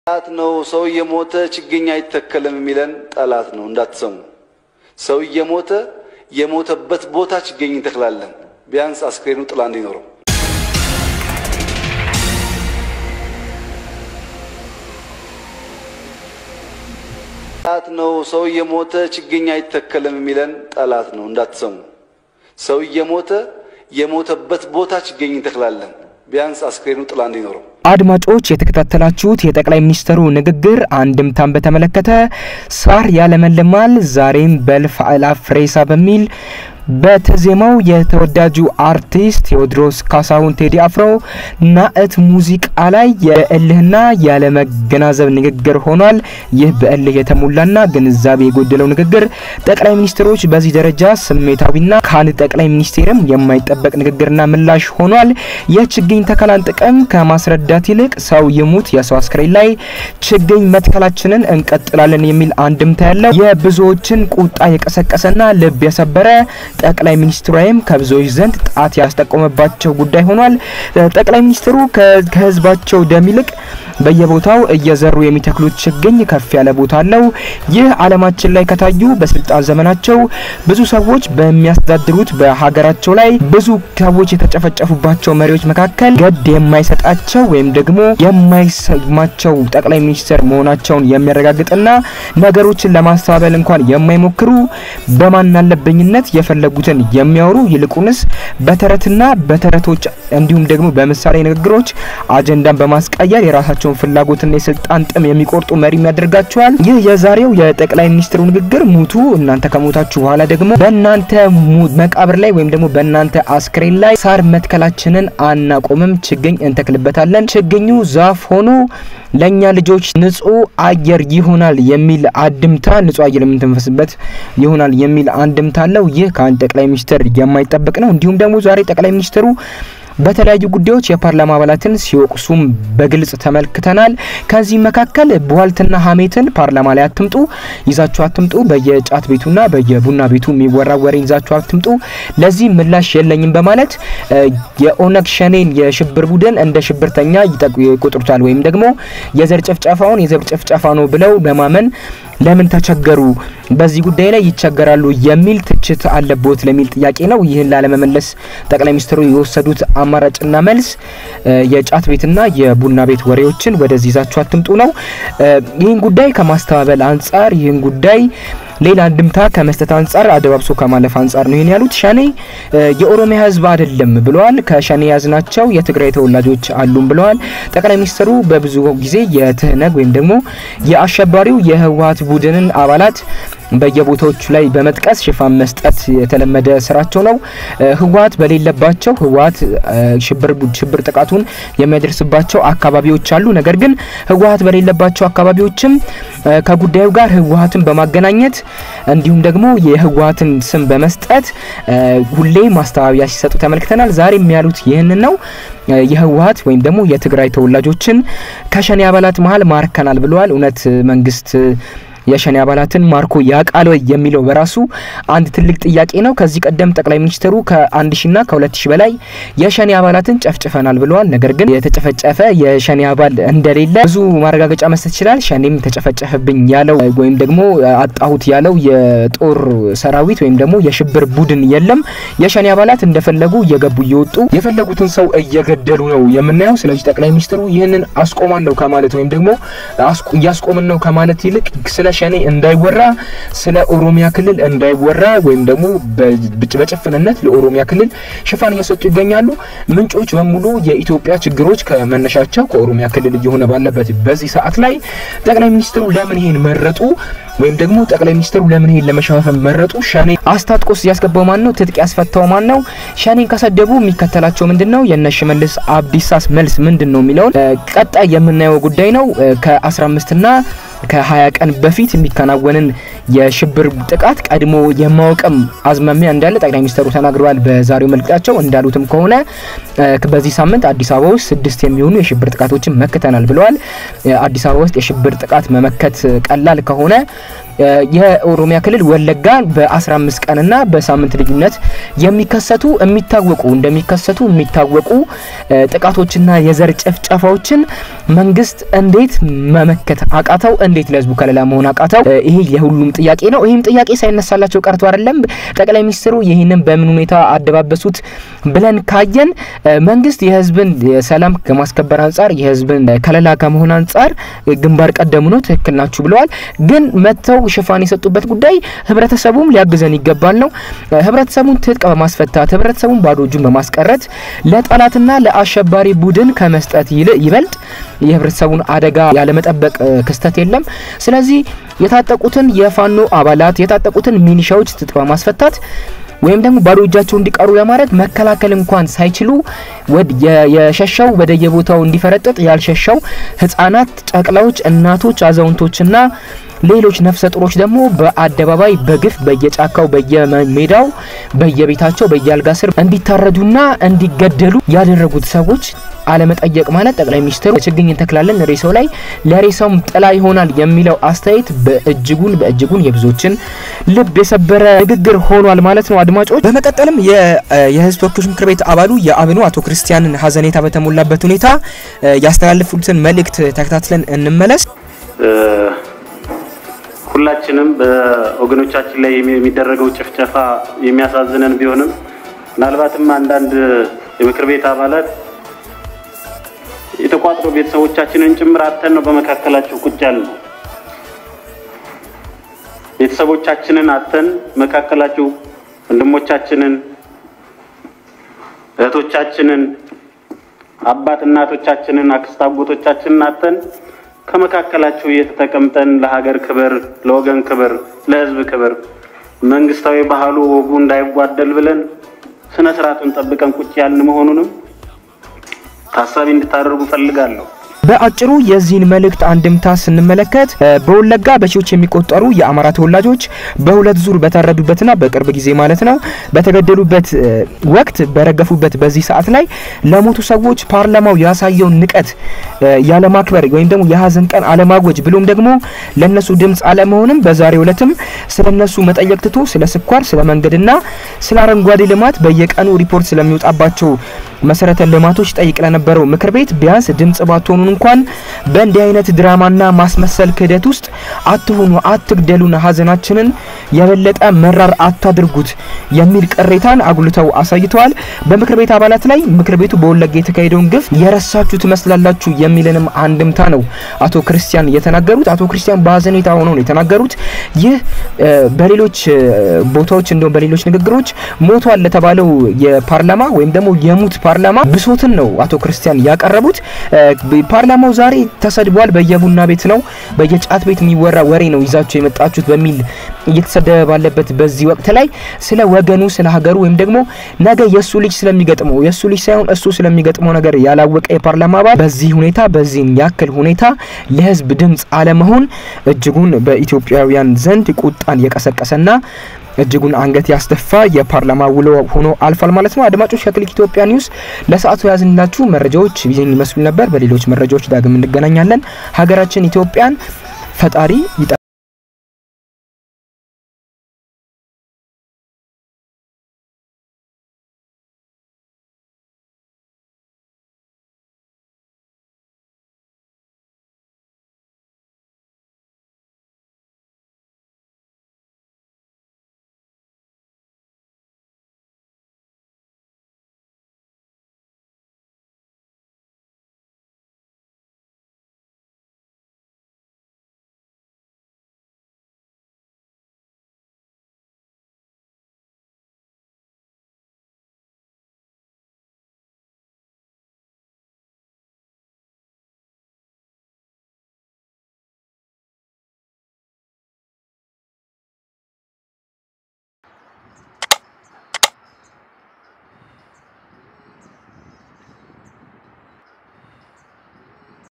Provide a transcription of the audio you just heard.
ጠላት ነው። ሰው እየሞተ ችግኝ አይተከልም የሚለን ጠላት ነው። እንዳትሰሙ። ሰው እየሞተ የሞተበት ቦታ ችግኝ እንተክላለን። ቢያንስ አስክሬኑ ጥላ እንዲኖረው። ጠላት ነው። ሰው እየሞተ ችግኝ አይተከልም የሚለን ጠላት ነው። እንዳትሰሙ። ሰው እየሞተ የሞተበት ቦታ ችግኝ እንተክላለን። ቢያንስ አስክሬኑ ጥላ እንዲኖረው። አድማጮች የተከታተላችሁት የጠቅላይ ሚኒስትሩ ንግግር አንድምታን በተመለከተ ሳር ያለመልማል ዛሬም በልፍ አእላፍ ሬሳ በሚል በተዜማው የተወዳጁ አርቲስት ቴዎድሮስ ካሳሁን ቴዲ አፍሮ ናእት ሙዚቃ ላይ የእልህና ያለመገናዘብ ንግግር ሆኗል። ይህ በእልህ የተሞላና ግንዛቤ የጎደለው ንግግር ጠቅላይ ሚኒስትሮች በዚህ ደረጃ ስሜታዊና ከአንድ ጠቅላይ ሚኒስቴርም የማይጠበቅ ንግግርና ምላሽ ሆኗል። የችግኝ ተከላን ጥቅም ከማስረዳት ይልቅ ሰው ይሙት የሰው አስክሬን ላይ ችግኝ መትከላችንን እንቀጥላለን የሚል አንድምታ ያለው የብዙዎችን ቁጣ የቀሰቀሰና ልብ የሰበረ ጠቅላይ ሚኒስትሩ ላይም ከብዙዎች ዘንድ ጣት ያስጠቆመባቸው ጉዳይ ሆኗል። ጠቅላይ ሚኒስትሩ ከህዝባቸው ደም ይልቅ በየቦታው እየዘሩ የሚተክሉት ችግኝ ከፍ ያለ ቦታ አለው። ይህ ዓለማችን ላይ ከታዩ በስልጣን ዘመናቸው ብዙ ሰዎች በሚያስተዳድሩት በሀገራቸው ላይ ብዙ ሰዎች የተጨፈጨፉባቸው መሪዎች መካከል ገድ የማይሰጣቸው ወይም ደግሞ የማይሰማቸው ጠቅላይ ሚኒስትር መሆናቸውን የሚያረጋግጥና ነገሮችን ለማስተባበል እንኳን የማይሞክሩ በማናለበኝነት የፈለጉትን የሚያወሩ ይልቁንስ በተረትና በተረቶች እንዲሁም ደግሞ በምሳሌ ንግግሮች አጀንዳን በማስቀየር የራሳቸውን ፍላጎትና የስልጣን ጥም የሚቆርጡ መሪም ያደርጋቸዋል። ይህ የዛሬው የጠቅላይ ሚኒስትሩ ንግግር ሙቱ እናንተ ከሞታችሁ በኋላ ደግሞ በእናንተ መቃብር ላይ ወይም ደግሞ በእናንተ አስክሬን ላይ ሳር መትከላችንን አናቆምም፣ ችግኝ እንተክልበታለን። ችግኙ ዛፍ ሆኖ ለእኛ ልጆች ንጹህ አየር ይሆናል የሚል አንድምታ ንጹህ አየር የምንተንፈስበት ይሆናል የሚል አንድምታ አለው። ይህ ከአንድ ጠቅላይ ሚኒስትር የማይጠበቅ ነው። እንዲሁም ደግሞ ዛሬ ጠቅላይ ሚኒስትሩ በተለያዩ ጉዳዮች የፓርላማ አባላትን ሲወቅሱም በግልጽ ተመልክተናል። ከዚህ መካከል ቧልትና ሀሜትን ፓርላማ ላይ አትምጡ፣ ይዛችሁ አትምጡ፣ በየጫት ቤቱና በየቡና ቤቱ የሚወራ ወሬ ይዛችሁ አትምጡ፣ ለዚህ ምላሽ የለኝም በማለት የኦነግ ሸኔን የሽብር ቡድን እንደ ሽብርተኛ ይቆጥሩታል። ወይም ደግሞ የዘር ጭፍጨፋውን የዘር ጭፍጨፋ ነው ብለው በማመን ለምን ተቸገሩ? በዚህ ጉዳይ ላይ ይቸገራሉ የሚል ትችት አለቦት ለሚል ጥያቄ ነው። ይህን ላለመመለስ ጠቅላይ ሚኒስትሩ የወሰዱት አማራጭና መልስ የጫት ቤትና የቡና ቤት ወሬዎችን ወደዚህ ይዛችሁ አትምጡ ነው። ይህን ጉዳይ ከማስተባበል አንጻር ይህን ጉዳይ ሌላ አንድምታ ከመስጠት አንጻር አደባብሶ ከማለፍ አንጻር ነው ይህን ያሉት። ሸኔ የኦሮሚያ ሕዝብ አይደለም ብለዋል። ከሸኔ ያዝናቸው የትግራይ ተወላጆች አሉም ብለዋል። ጠቅላይ ሚኒስትሩ በብዙ ጊዜ የትህነግ ወይም ደግሞ የአሸባሪው የህወሀት ቡድንን አባላት በየቦታዎቹ ላይ በመጥቀስ ሽፋን መስጠት የተለመደ ስራቸው ነው። ህወሀት በሌለባቸው ህወሀት ሽብር ሽብር ጥቃቱን የሚያደርስባቸው አካባቢዎች አሉ። ነገር ግን ህወሀት በሌለባቸው አካባቢዎችም ከጉዳዩ ጋር ህወሀትን በማገናኘት እንዲሁም ደግሞ የህወሀትን ስም በመስጠት ሁሌ ማስተባበያ ሲሰጡ ተመልክተናል። ዛሬም ያሉት ይህንን ነው። የህወሀት ወይም ደግሞ የትግራይ ተወላጆችን ከሸኔ አባላት መሀል ማርከናል ብለዋል። እውነት መንግስት የሸኔ አባላትን ማርኮ ያቃል ወይ የሚለው በራሱ አንድ ትልቅ ጥያቄ ነው። ከዚህ ቀደም ጠቅላይ ሚኒስትሩ ከአንድ ሺና ከሁለት ሺ በላይ የሸኔ አባላትን ጨፍጭፈናል ብለዋል። ነገር ግን የተጨፈጨፈ የሸኔ አባል እንደሌለ ብዙ ማረጋገጫ መስጠት ይችላል። ሸኔም ተጨፈጨፈብኝ ያለው ወይም ደግሞ አጣሁት ያለው የጦር ሰራዊት ወይም ደግሞ የሽብር ቡድን የለም። የሸኔ አባላት እንደፈለጉ እየገቡ እየወጡ የፈለጉትን ሰው እየገደሉ ነው የምናየው። ስለዚህ ጠቅላይ ሚኒስትሩ ይህንን አስቆማለሁ ከማለት ወይም ደግሞ እያስቆምን ነው ከማለት ይልቅ ስለ ሸኔ እንዳይወራ ስለ ኦሮሚያ ክልል እንዳይወራ ወይም ደግሞ በጭፍንነት ለኦሮሚያ ክልል ሽፋን እየሰጡ ይገኛሉ። ምንጮች በሙሉ የኢትዮጵያ ችግሮች ከመነሻቸው ከኦሮሚያ ክልል እየሆነ ባለበት በዚህ ሰዓት ላይ ጠቅላይ ሚኒስትሩ ለምን ይሄን መረጡ? ወይም ደግሞ ጠቅላይ ሚኒስትሩ ለምን ይሄን ለመሸፋፈን መረጡ? ሸኔ አስታጥቆስ ያስገባው ማን ነው? ትጥቅ ያስፈታው ማን ነው? ሸኔን ከሰደቡ የሚከተላቸው ምንድን ነው? የነ ሽመልስ አብዲሳስ መልስ ምንድን ነው የሚለውን ቀጣይ የምናየው ጉዳይ ነው። ከ15 ና ከ20 ቀን በፊት የሚከናወንን የሽብር ጥቃት ቀድሞ የማወቅም አዝማሚያ እንዳለ ጠቅላይ ሚኒስትሩ ተናግረዋል። በዛሬው መልእክታቸው እንዳሉትም ከሆነ በዚህ ሳምንት አዲስ አበባ ውስጥ ስድስት የሚሆኑ የሽብር ጥቃቶችን መክተናል ብለዋል። አዲስ አበባ ውስጥ የሽብር ጥቃት መመከት ቀላል ከሆነ የኦሮሚያ ክልል ወለጋ በ15 ቀንና በሳምንት ልዩነት የሚከሰቱ የሚታወቁ እንደሚከሰቱ የሚታወቁ ጥቃቶችና የዘር ጭፍጨፋዎችን መንግስት እንዴት መመከት አቃተው? እንዴት ለህዝቡ ከለላ መሆን አቃተው? ይሄ የሁሉም ጥያቄ ነው። ይህም ጥያቄ ሳይነሳላቸው ቀርቶ አይደለም። ጠቅላይ ሚኒስትሩ ይህንን በምን ሁኔታ አደባበሱት ብለን ካየን መንግስት የህዝብን ሰላም ከማስከበር አንጻር የህዝብን ከለላ ከመሆን አንጻር ግንባር ቀደሙ ነው። ትክክል ናችሁ ብለዋል። ግን መጥተው ሽፋን የሰጡበት ጉዳይ ህብረተሰቡም ሊያግዘን ይገባል ነው። ህብረተሰቡን ትጥቅ በማስፈታት ህብረተሰቡን ባዶ እጁን በማስቀረት ለጠላትና ለአሸባሪ ቡድን ከመስጠት ይበልጥ የህብረተሰቡን አደጋ ያለመጠበቅ ክስተት የለም። ስለዚህ የታጠቁትን የፋኖ አባላት የታጠቁትን ሚኒሻዎች ትጥቅ በማስፈታት ወይም ደግሞ ባዶ እጃቸው እንዲቀሩ ለማድረግ መከላከል እንኳን ሳይችሉ የሸሻው ወደየቦታው እንዲፈረጥጥ ያልሸሻው ህጻናት፣ ጨቅላዎች፣ እናቶች፣ አዛውንቶችና ሌሎች ነፍሰ ጡሮች ደግሞ በአደባባይ በግፍ በየጫካው በየሜዳው በየቤታቸው በየአልጋ ስር እንዲታረዱና እንዲገደሉ ያደረጉት ሰዎች አለመጠየቅ ማለት ጠቅላይ ሚኒስትሩ ችግኝ እንተክላለን ሬሳው ላይ ለሬሳውም ጥላ ይሆናል የሚለው አስተያየት በእጅጉን በእጅጉን የብዙዎችን ልብ የሰበረ ንግግር ሆኗል ማለት ነው። አድማጮች፣ በመቀጠልም የህዝብ ተወካዮች ምክር ቤት አባሉ የአብኑ አቶ ክርስቲያንን ሀዘኔታ በተሞላበት ሁኔታ ያስተላለፉትን መልእክት ተከታትለን እንመለስ። ሁላችንም በወገኖቻችን ላይ የሚደረገው ጭፍጨፋ የሚያሳዝነን ቢሆንም ምናልባትም አንዳንድ የምክር ቤት አባላት የተቋጥሮ ቤተሰቦቻችንን ጭምር አተን ነው በመካከላቸው ቁጭ ያለ ነው። ቤተሰቦቻችንን አተን መካከላቸው ወንድሞቻችንን፣ እህቶቻችንን፣ አባት እናቶቻችንን፣ አክስት አጎቶቻችንን አተን ከመካከላቸው እየተጠቀምጠን ለሀገር ክብር፣ ለወገን ክብር፣ ለህዝብ ክብር መንግስታዊ ባህሉ ወጉ እንዳይጓደል ብለን ስነ ስርዓቱን ጠብቀን ቁጭ ያልን መሆኑንም ታሳቢ እንድታደርጉ ፈልጋለሁ። በአጭሩ የዚህን መልእክት አንድምታ ስንመለከት በወለጋ በሺዎች የሚቆጠሩ የአማራ ተወላጆች በሁለት ዙር በታረዱበትና በቅርብ ጊዜ ማለት ነው በተገደሉበት ወቅት በረገፉበት በዚህ ሰዓት ላይ ለሞቱ ሰዎች ፓርላማው ያሳየውን ንቀት ያለማክበር ወይም ደግሞ የሀዘን ቀን አለማወጅ ብሎም ደግሞ ለነሱ ድምፅ አለመሆንም በዛሬው ዕለትም ስለነሱ መጠየቅ ትቶ ስለ ስኳር፣ ስለ መንገድና ስለ አረንጓዴ ልማት በየቀኑ ሪፖርት ስለሚወጣባቸው መሰረተ ልማቶች ጠይቅ ለነበረው ምክር ቤት ቢያንስ ድምጽ ባትሆኑን እንኳን በእንዲህ አይነት ድራማና ማስመሰል ክህደት ውስጥ አትሁኑ፣ አትግደሉን፣ ሀዘናችንን የበለጠ መራር አታድርጉት የሚል ቅሬታን አጉልተው አሳይተዋል። በምክር ቤት አባላት ላይ ምክር ቤቱ በወለጋ የተካሄደውን ግፍ የረሳችሁ ትመስላላችሁ የሚልንም አንድምታ ነው አቶ ክርስቲያን የተናገሩት። አቶ ክርስቲያን በሀዘኔታ ሆነው ነው የተናገሩት። ይህ በሌሎች ቦታዎች እንደውም በሌሎች ንግግሮች ሞቷል ለተባለው የፓርላማ ወይም ደግሞ የሙት ፓርላማ ብሶትን ነው አቶ ክርስቲያን ያቀረቡት። ፓርላማው ዛሬ ተሰድቧል፣ በየቡና ቤት ነው በየጫት ቤት የሚወራ ወሬ ነው ይዛችሁ የመጣችሁት በሚል እየተሰደበ ባለበት በዚህ ወቅት ላይ ስለ ወገኑ ስለ ሀገሩ ወይም ደግሞ ነገ የእሱ ልጅ ስለሚገጥመው የእሱ ልጅ ሳይሆን እሱ ስለሚገጥመው ነገር ያላወቀ የፓርላማ አባል በዚህ ሁኔታ በዚህን ያክል ሁኔታ ለህዝብ ድምፅ አለመሆን እጅጉን በኢትዮጵያውያን ዘንድ ቁጣን የቀሰቀሰና እጅጉን አንገት ያስደፋ የፓርላማ ውሎ ሆኖ አልፏል ማለት ነው። አድማጮች ከክሊክ ኢትዮጵያ ኒውስ ለሰዓቱ ያዝንላችሁ መረጃዎች ይህን ይመስሉ ነበር። በሌሎች መረጃዎች ዳግም እንገናኛለን። ሀገራችን ኢትዮጵያን ፈጣሪ